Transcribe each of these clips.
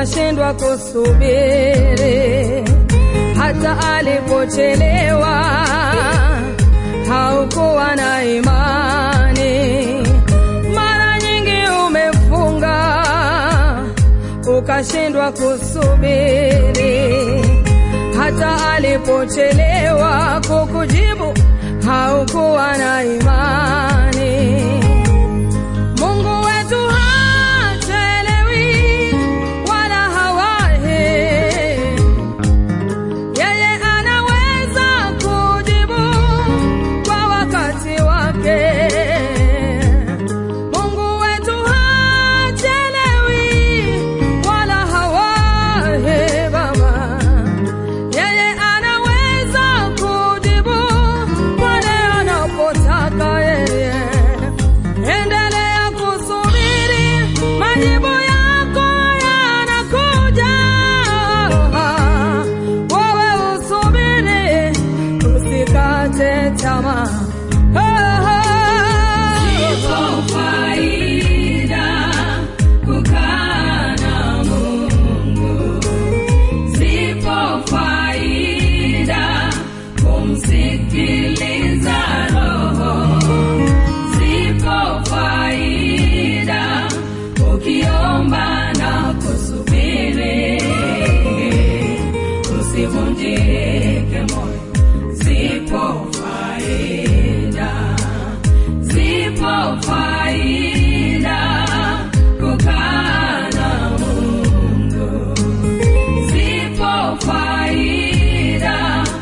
ukashindwa kusubiri, hata alipochelewa haukuwa na imani. Mara nyingi umefunga ukashindwa kusubiri, hata alipochelewa kukujibu haukuwa na imani. Mungu wetu hachelewi wala hawahi, yeye anaweza kujibu kwa wakati wake. Mungu wetu hachelewi wala hawahi, Baba, yeye anaweza kujibu pale anapotaka yeye. Endelea kusubiri, majibu yako yanakuja. Wewe usubiri, usikate tamaa. Ipo faida kukaa na Mungu, zipo faida kumsikiliza Roho, zipo faida ukiomba na kusubiri, usivunjike moyo, zipo faida zipo faida kukaa na Mungu, zipo faida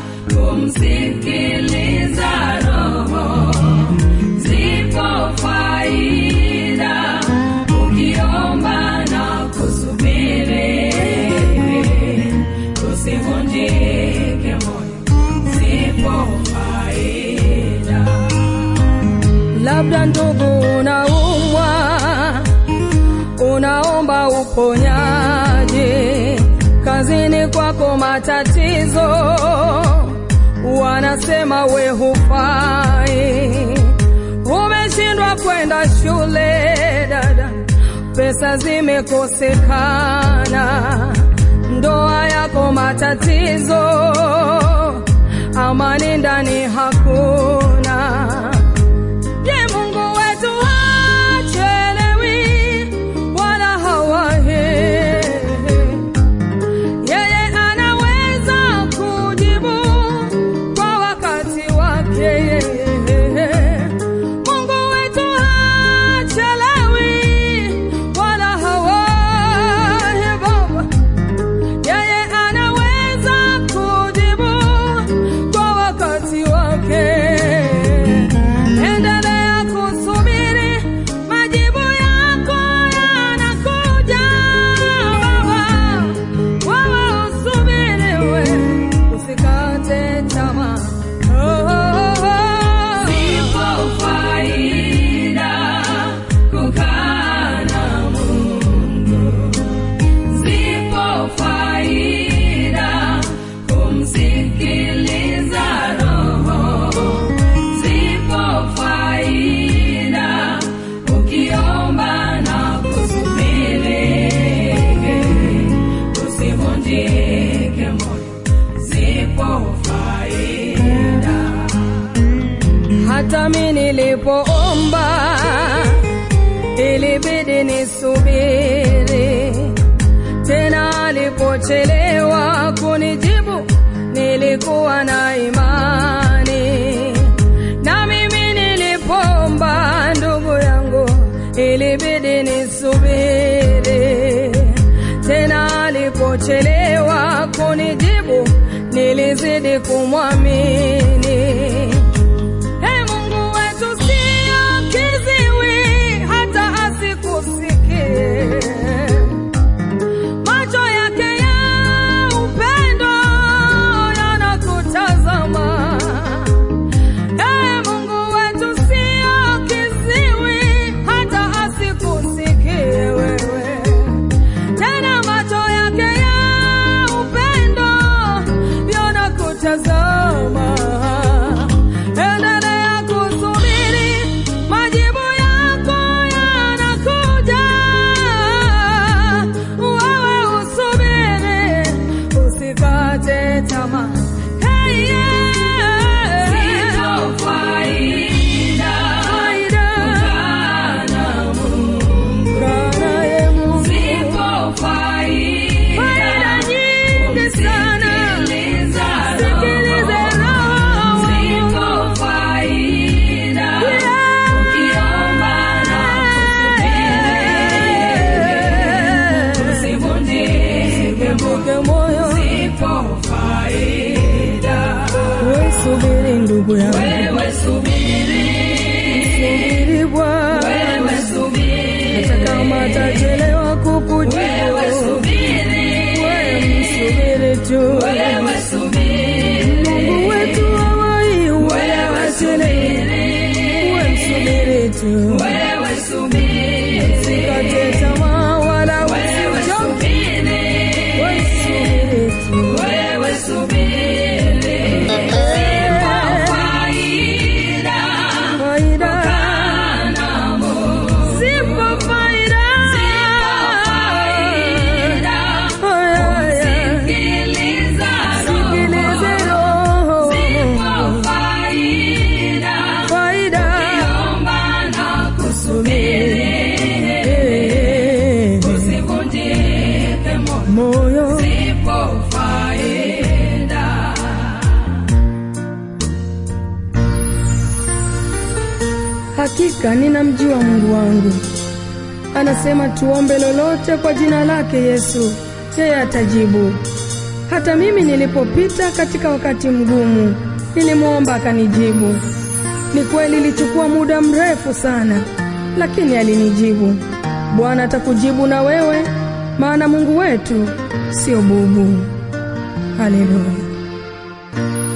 kumsikiliza Roho, zipo faida ukiomba na kusubiri, usivunjike moyo, zipo faida Labda ndugu, unaumwa, unaomba uponyaji, kazini kwako matatizo, wanasema we hufai, umeshindwa kwenda shule dada, pesa zimekosekana, ndoa yako matatizo, amani ndani hakuna. Je, Mungu wetu hachelewi wala hawahi. Yeye anaweza kujibu kwa wakati wake. Mungu wetu hachelewi wala hawahi, Baba. Yeye anaweza kujibu kwa wakati wake. Endelea kusubiri, majibu yako yanakuja. Baba, wewe usubiri, we usikate tamaa. Oh, oh, oh. Zipo faida kukaa na Mungu, zipo faida kumsikiliza Roho, zipo faida ukiomba na kusubiri, usivunjike moyo, zipo faida Hata mi nilipoomba ilibidi nisubiri, tena alipochelewa kunijibu nilikuwa na imani, na mimi nilipoomba ndugu yangu ilibidi nisubiri, tena alipochelewa kunijibu nilizidi kumwamini. Ee Mungu wetu sio kiziwi hata asikusikie. Macho yake ya upendo yanakutazama. Ee Mungu wetu sio kiziwi hata asikusikie wewe. Tena macho yake ya upendo yanakutazama. tu. wewe subiri, Usikate tamaa wala wewe usichoke, subiri, wewe subiri tu. wewe subiri. Zipo faida Faida, kana Mungu, zipo faida. faida Aya, aya. sikiliza Sikilize roho, roho. zipo faida Faida. omba na kusubiri, Eh, usivunjike moyo, Moyo zipo faida. Hakika ninamjua Mungu wangu. Anasema tuombe lolote kwa jina lake Yesu, yeye atajibu. Hata mimi nilipopita katika wakati mgumu, nilimwomba akanijibu. Ni kweli ilichukua muda mrefu sana, lakini alinijibu. Bwana atakujibu na wewe, maana Mungu wetu sio bubu. Haleluya.